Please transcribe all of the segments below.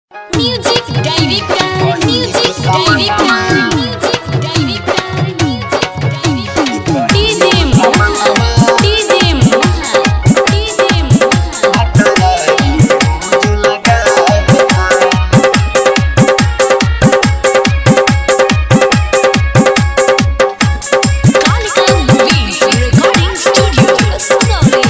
Music director, music director, music director, music director. DJ Mohan, DJ Mohan, DJ Mohan. Kalika Movies Recording Studio, Sonali.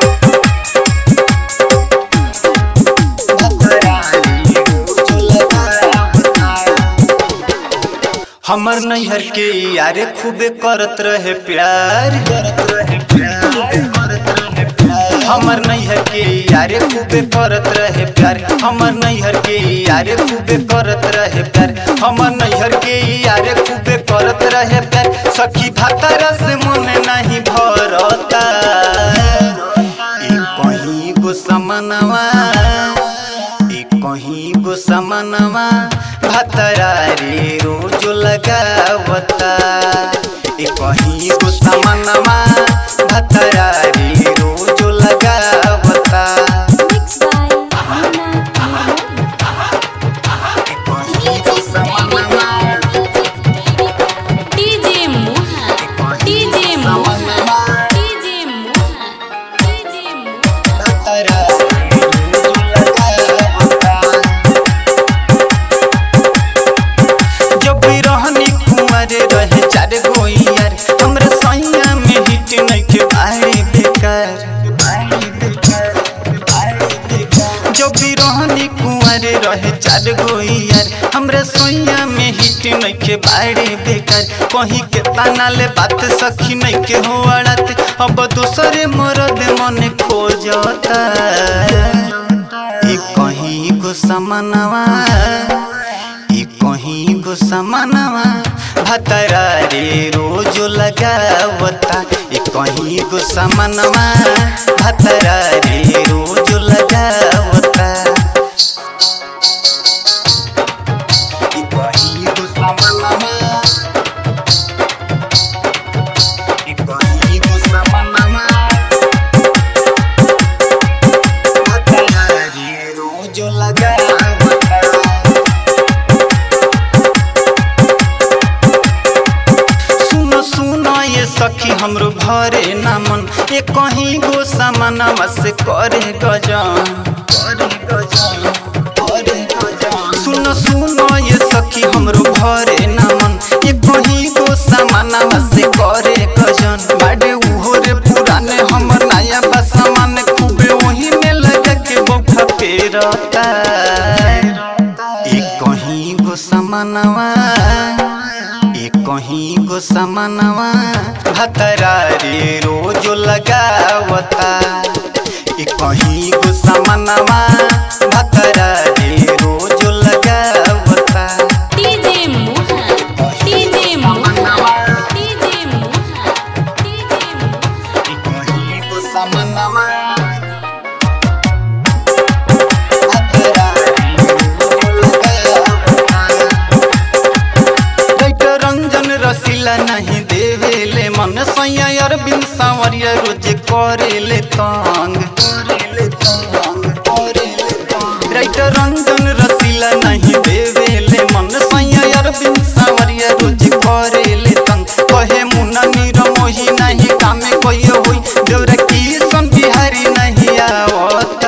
हमर नैहर के यारे खूबे करत रहे प्यार करत रहे प्यार हमर नैहर के यारे खूबे करत रहे प्यार हमर नैहर के यारे खूबे करत रहे प्यार हमर नैहर के यारे खूबे करत रहे प्यार सखी भातारा से मन नहीं भरता ई कहीं गो समनवा ई कहीं गो समनवा भतरा रे रोज लगावता ई कहीं गो समनवा भतरा रे रोज लगावता Mixed by Mona Mohan. ई कहीं गो समनवा DJ Mohan, DJ Mohan, DJ Mohan, DJ Mohan. भतरा रे रोज लगावता जब भी रहनी कुंवर रहे चार गो यार हमरे सैया में हिट नइखे बारी बेकार जब भी रहनी कुंवर रहे चार गो यार हमरे सैया में हिट नइखे बारी बेकार कहीं के ताना ले बात सखी नइखे हो अड़त अब दूसरे मरद मन खोजता ई कहीं गो समनवा ई कहीं गो समनवा भतरा रे रोज लगावता ई कहीं गो समनवा भतरा रे रोज लगावता ई कहीं गो समनवा ई कहीं गो समनवा भतरा रे रोज लगावता सुनो सुनो ये सखी हमरो भरे नामन ये कहीं गो सामानवा से करे गजन करे गजन करे गजन सुनो सुनो ये सखी हमरो भरे नामन ये कहीं गो सामानवा से करे गजन बाडे उहो रे पुराने हमर नया बा सामान खूबे वही में लगा के बौखा पेरता ये कहीं गो सामानवा ए कहीं गो समनवा भतरा रे रोज लगावता ए कहीं गो समनवा भतरा रे रोज लगावता DJ Mohan, DJ Mohan, DJ Mohan, DJ Mohan. ए कहीं गो समनवा भतरा रे रोज लगावता राइटर रंजन रसीला नहीं देवेले मन सैया अरविंद सांवरिया रोज करेले तंग राइटर रंजन रसीला नहीं देवेले मन सैया अरविंद सांवरिया रोज करेले तंग कहे मुन्ना नीर मोही नहीं कामे कोई होई देवरा की सन बिहारी नहीं आवता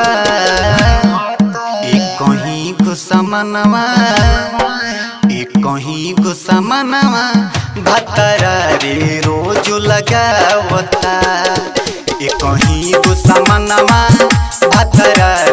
एक कहीं गो समनवा एक कहीं गो समनवा भतरा रे रोज लगावता एक कहीं गो समनवा भतरा